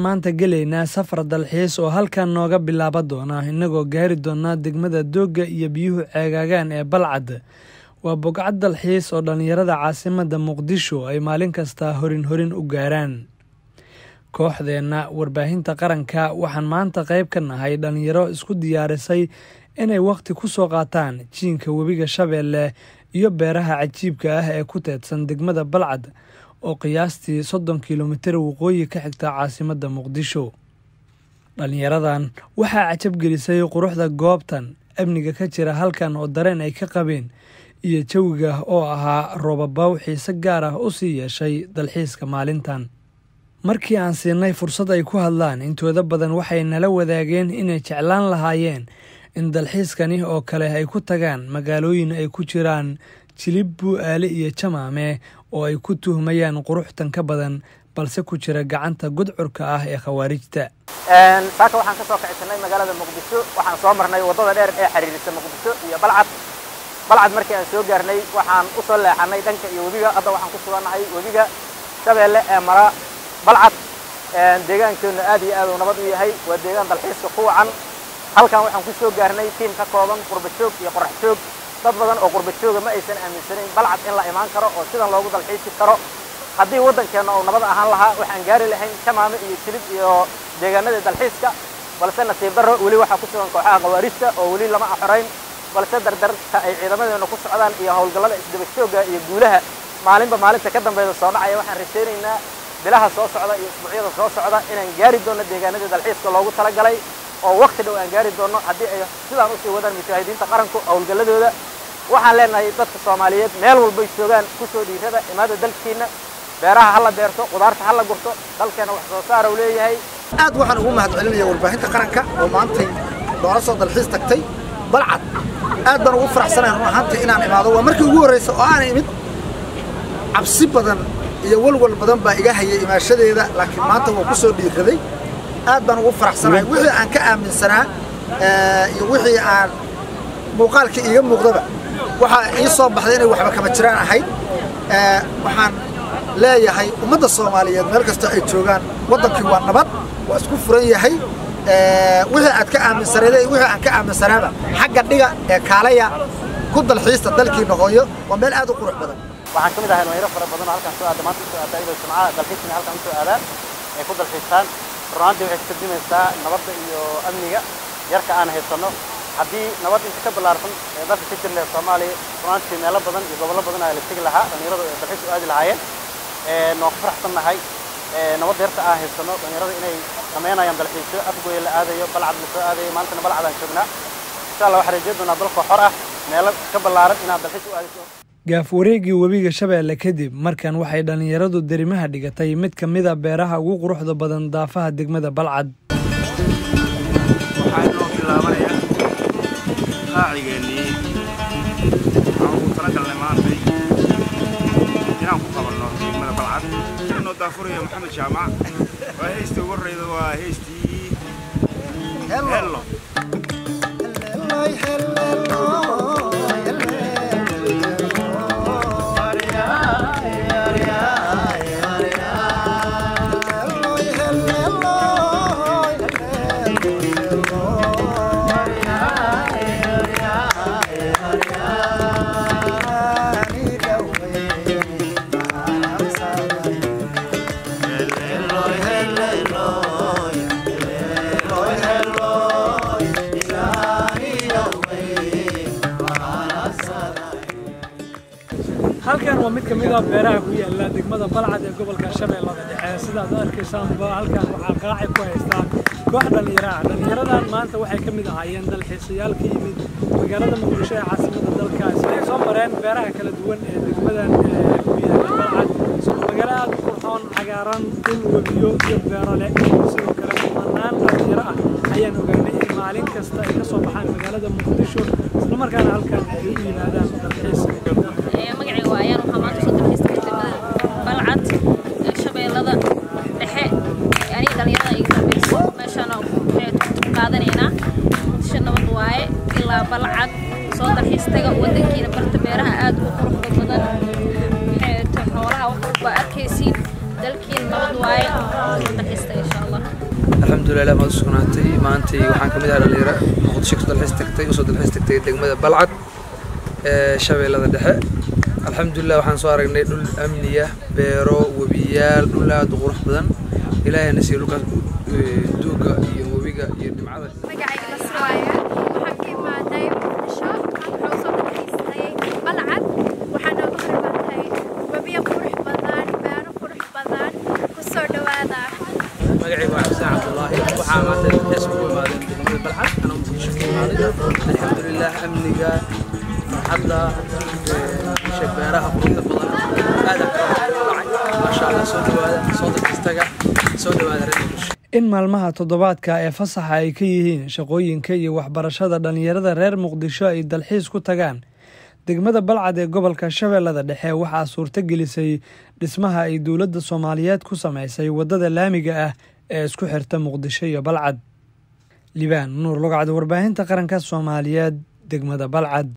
maanta gelaynaa safar dalxiis oo halkan nooga bilaaba doona innagoo gaari doonaa degmada doogga iyo biyuhu ceegaagaan ee balcad waa bogcad dalxiis oo dhallinyarada caasimadda muqdisho ay maalin kasta horin horin u gaaraan kooxdeenna warbaahinta qaranka waxaan maanta qayb ka nahay dhallinyaro isku diyaarisay inay wakhti ku soo qaataan jiinka webiga shabeelle iyo beeraha cajiibka ah ee ku teedsan degmada balcad oo qiyaastii soddon kilomitir waqooyi ka xigta caasimadda muqdisho dhallinyaradan waxaa cajabgelisay quruxda goobtan amniga ka jira halkan oo dareen ay ka qabeen iyo jawiga oo ahaa roobabaw xiise gaar ah u sii yeeshay dalxiiska maalintan markii aan siinay fursad ay ku hadlaan intooda badan waxay nala wadaageen inay jeclaan lahaayeen in dalxiiskani oo kale ay ku tagaan magaalooyin ay ku jiraan jilib bu'aale iyo jamaame oo ay ku tuhmayaan quruxtan ka badan balse ku jira gacanta gudcurka ah ee khawaarijta saaka waxaan ka soo kicisanay magaalada muqdisho waxaan soo marnay waddada dheer ee xiriirisa muqdisho iyo balcad balcad markii aan soo gaarnay waxaan u soo leexanay dhanka iyo webiga hadda waxaan ku sugannahay webiga shabeelle ee mara balcad deegaankeennu aad iyo aad uu nabad u yahay waa deegaan dalxiiska ku wacan halkan waxaan ku soo gaarnay tiim ka kooban qurba joog iyo qorax joog dad badan oo qurba jooga ma aysan aaminsanayn balcad in la imaan karo oo sidan loogu dalxiisi karo haddii waddankeenna uu nabad ahaan lahaa waxaan gaari lahayn jamaame iyo jilib iyo deegaanadii dalxiiska balse nasiib darro weli waxaa ku sugan kooxaha khawaarijta oo weli lama axorayn balse dardarta ay ciidamadeennu ku socdaan iyo howlgallada isdaba joogga iyo guulaha maalinba maalinta ka dambayda soo dhacaya waxaan rajaynaynaa bilaha soo socda iyo isbuucyada soo socda inaan gaari doonno deegaanadii dalxiiska loogu talagalay oo wakti dhow aan gaari doonno haddii ay sidaan usii wadaan mujaahidiinta qaranku howlgalladooda waxaan leenahay dadka soomaaliyeed meel walbay joogaan ku soo dhiirada imaada dalkiinna beeraha ha la beerto qudaarta ha la gurto dalkeena wax soo saara uu leeyahay aad waxaan ugu mahad celinaya warbaahinta qaranka oo maantay noola soo dalxiis tagtay balcad aad baan ugu faraxsanahay run ahaantii inaan imaado waa markii ugu horraysa oo aan imid cabsi badan iyo walwal badan baa iga hayay imaashadeeda laakiin maanta waa ku soo dhiiraday aad baan ugu faraxsanahay wixii aan ka aaminsanaa iyo wixii aan muuqaalkii iiga muuqdaba waxaa ii soo baxday inay waxba kama jiraan ahayd waxaan leeyahay ummadda soomaaliyeed meel kastoo ay joogaan waddankii waa nabad waa isku furan yahay wixii aad ka aaminsaneeday wixii aan ka aaminsanaaba xagga dhiga ee kaalaya ku dalxiista dalkiina hooyo waa meel aad u qurux badan waxaan ka mid ahay dhalinyaro fara badan oo halkan soo aada maanta usoo aada iyadoo jimcaha dalxiiskana halkan usoo aadaan ay ku dalxiistaan runaantii waxay ka tarjumaysaa nabadda iyo amniga yarka aan haysanno haddii nabad inta ka ballaarsan ee dalka ka jir leh soomaaliya runaantii meelo badan iyo gobollo badan ayaa la tegi lahaa dhalinyaradu ay dalxiis u aadi lahaayeen waan ku faraxsannahay nabadda yarta aan haysanno dhalinyarada inay samaynayaan dalxiisyo afgooya la aadayo balcad la soo aadayo maalintana balcad aan joognaa insha allah waxaan rajeyn doonaa dalkoo xor ah meelo ka ballaaran inaad dalxiis u aadiso gaaf wareegii webiga shabeelle kadib markan waxay dhallinyaradu derimaha dhigatay mid ka mida beeraha ugu quruxda badan daafaha degmada balcad waxaa inoo bilaabanayaa qaacigeennii waxaan ugu talagalnay maantay inaan ku qabanno degmada balcad inoo daafuraya maxamed jaamac waa heystii ugu horreyda waa heystii hello halkan waa mid ka mid a beeraha ku yaala degmada balcad ee gobolka shabeellada dhexe sidaad arkaysaanba halkan waxaa qaaci ku haystaa koox dhallinyaro ah dhallinyaradan maanta waxay ka mid ahaayeen dalxiisayaal ka yimid magaalada muqdisho ee caasimadda dalkaas waxay soo mareen beeraha kala duwan ee degmadan ku yaala balcad magaalo aad u qurxoon cagaaran dhul webiyo iyo beero leh sidoo kale kumanaan dhallinyaro ah ayaan ogaanay in maalin kasta ay ka soo baxaan magaalada muqdisho islamarkaana halkan ay u yimaadaan dalxiis magacayga waa ayaan waxaa maanta soo dalxiista degmada balcad ee shabeellada dhexe aniga dhalinyarada iga dambayso meeshaan waxay ku qaadanaynaa muqdisho nabad waaye ilaa balcad soo dalxiis taga waddankiina barta beeraha aad u quruxda badan waxay xoolaha wax walba arkaysiin dalkiina nabad waaye soo dalxiis taga insha allah alxamdulilah ilaah maad u sugnaatay maantay waxaan ka mid ahaa dhalinyaro muqdisho ka dalxiis tagtay usoo dalxiis tagtay degmada balcad ee shabeellada dhexe alxamdulilah waxaan soo aragnay dhul amniya beero webiyaal dhul aad u qurux badan ilaahayna siiyo dhulkaas duuga iyo webiga iyo dhimcada magacayga nasr waaye waxaan ka imaaday muqdisho waxaan soo dalxiistay balcad waxaa nooga hormaatay webiyo qurux badan beero qurux badan kusoo dhawaada magacayga waa xuseen cabdullaahi waxaa maantay dalxiis ugu imaadeen degmada balcad anaa muqdisho ka imaaday alxamdulilah amniga farxadda isha beeraha quruxda badan aad aan kala dhacay maasha allah soo dhawaada soo dalxiistaga soo dhawaada reer muqdisho in maalmaha toddobaadka ee fasaxa ay ka yihiin shaqooyinka iyo waxbarashada dhallinyarada reer muqdisho ay dalxiis ku tagaan degmada balcad ee gobolka shabeellada dhexe waxaa suurto gelisay dhismaha ay dowladda soomaaliyeed ku samaysay waddada laamiga ah ee isku xirta muqdisho iyo balcad libaan nuur lugcad warbaahinta qaranka soomaaliyeed degmada balcad